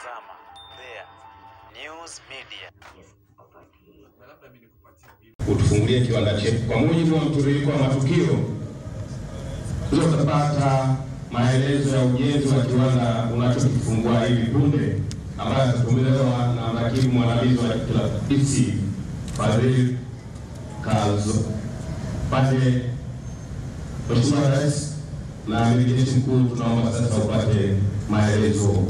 Unatazama There News Media. utufungulie kiwanda chetu kwa mujibu wa mtiririko wa matukio tutapata maelezo ya ujenzi wa kiwanda unachokifungua hivi punde ambayo atatolewa na mrakibu mwandamizi wa TLC Fadhili Kazo. Pate Mheshimiwa Rais na Amiri Jeshi Mkuu, tunaomba sasa upate maelezo.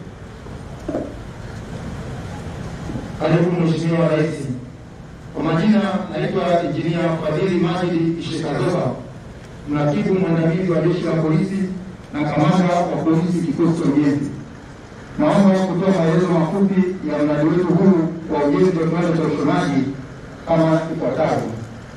Karibu Mheshimiwa Rais. Kwa majina naitwa Injinia Fadhili Majidi Shekazoba, mratibu mwandamizi wa jeshi la polisi na kamanda wa polisi kikosi cha ujenzi. Naomba kutoa maelezo mafupi ya mradi wetu huu wa ujenzi wa kiwanda cha ushonaji kama ifuatavyo.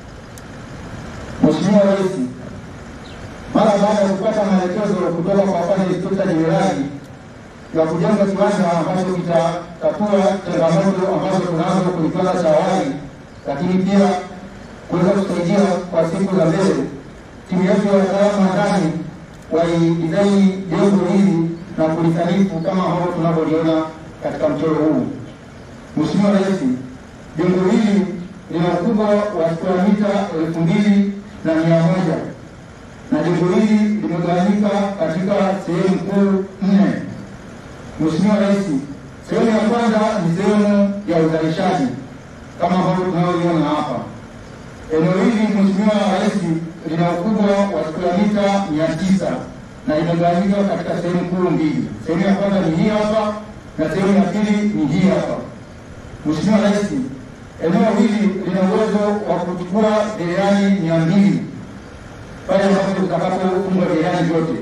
Mheshimiwa Rais, mara baada ya kupata maelekezo kutoka kwa afande inspekta jenerali ya kujenga kiwanda ambacho kitatatua changamoto ambazo tunazo kwenye kiwanda cha awali, lakini pia kuweza kusaidia kwa siku za mbele. Timu yetu ya wataalamu wa ndani walidizaini jengo hili na kulisanifu kama ambavyo tunavyoliona katika mchoro huu. Mheshimiwa Rais, jengo hili lina ukubwa wa square mita elfu mbili na mia moja na jengo hili limegawanyika katika sehemu kuu nne. Mheshimiwa Rais, sehemu ya kwanza ni sehemu ya uzalishaji kama ambavyo tunayoiona hapa. Eneo hili Mheshimiwa Rais lina ukubwa wa square mita mia tisa na limegawanyika katika sehemu kuu mbili. Sehemu ya kwanza ni hii hapa na sehemu ya pili ni hii hapa. Mheshimiwa Rais, eneo hili lina uwezo wa kuchukua cherehani mia mbili pale ambapo tutakapofunga cherehani zote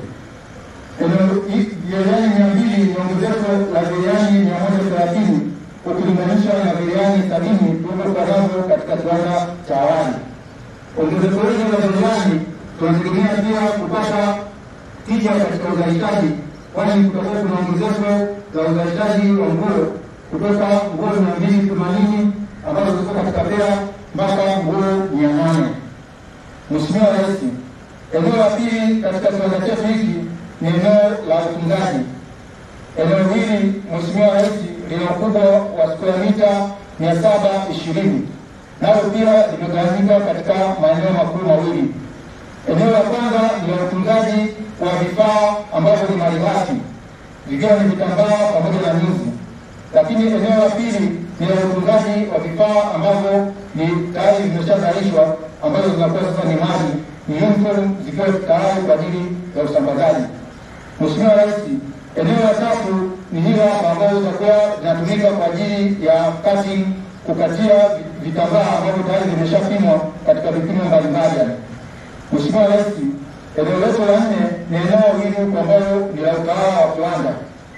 cherehani mia mbili ni ongezeko la cherehani mia moja thelathini ukilinganisha na cherehani sabini tulivyokuwa nazo katika kiwanda cha awali. Ongezeko hili la cherehani tunategemea pia kupata tija katika uzalishaji, kwani kutakuwa kuna ongezeko la uzalishaji wa nguo kutoka nguo mia mbili themanini ambazo ziko katika pea mpaka nguo mia nane. Mheshimiwa Rais, eneo la pili katika kiwanda chetu hiki ni eneo la utunzaji. Eneo hili Mheshimiwa Rais lina ukubwa wa square mita mia saba ishirini nalo pia limegawanyika katika maeneo makuu mawili. Eneo la kwanza ni la utunzaji wa vifaa ambavyo ni malighafi vikiwa ni vitambaa pamoja na nyuzi, lakini eneo la pili ni la utunzaji wa vifaa ambavyo ni tayari vimeshazalishwa ambazo zinakuwa sasa ni mali ni uniform zikiwa tayari kwa ajili ya usambazaji. Mheshimiwa Rais, eneo la tatu ni hilo hapa ambazo zitakuwa zinatumika kwa ajili ya cutting, kukatia vitambaa ambavyo tayari vimeshapimwa katika vipimo mbalimbali. Mheshimiwa Rais, eneo letu la nne ni eneo hili ambalo ni la utawala wa kiwanda.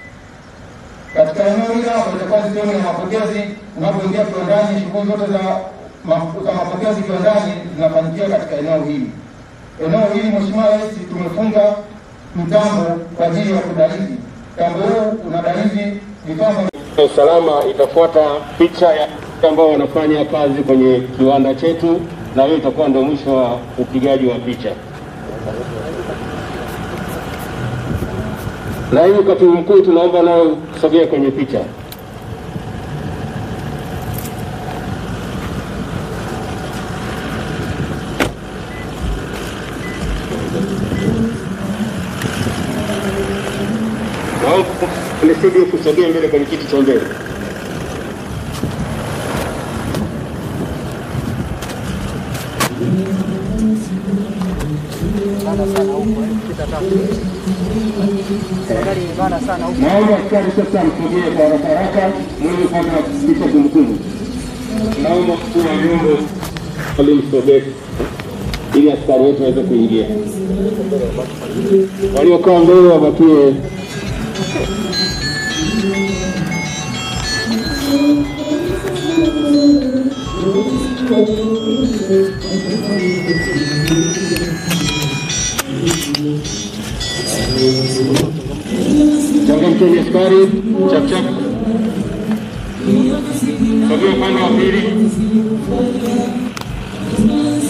Katika eneo hili hapa itakuwa ni sehemu ya mapokezi. Unapoingia kiwandani, shughuli zote za za mapokezi kiwandani zinafanyikia katika eneo hili. Eneo hili Mheshimiwa Rais, tumefunga mtambo kwa ajili ya kudarizi. Mtambo huu unadarizi vifaa ya usalama itafuata picha ya ambao wanafanya kazi kwenye kiwanda chetu, na hiyo itakuwa ndio mwisho wa upigaji wa picha. Naibu katibu mkuu, tunaomba nayo kusogea kwenye picha. Nisidi kusogea mbele kwenye kiti cha mbele. Naomba askari sasa msogee kwa haraka haraka mweze kupata picha kumbukumbu. Naomba mkuu wa vyombo alimsogee ili askari wetu waweze kuingia. Waliokaa mbele wabakie changamkeni askari, chapchap, sogea upande wa pili.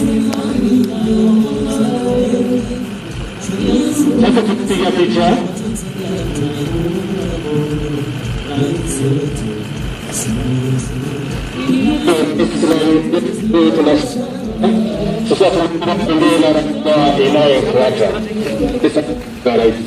Sasa tukipiga picha Sasa tunaendelea na ratiba inayofuata. Sasa rais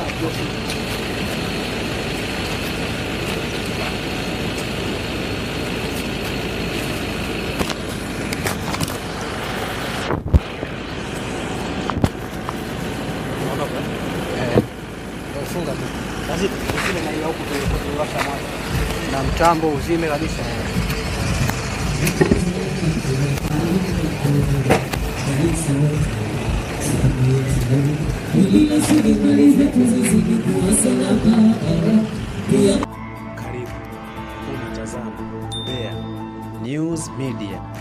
funga tu basi, usile na hiyo huku tuliwasha moto na mtambo uzime kabisa. Karibu unatazama Bea News Media.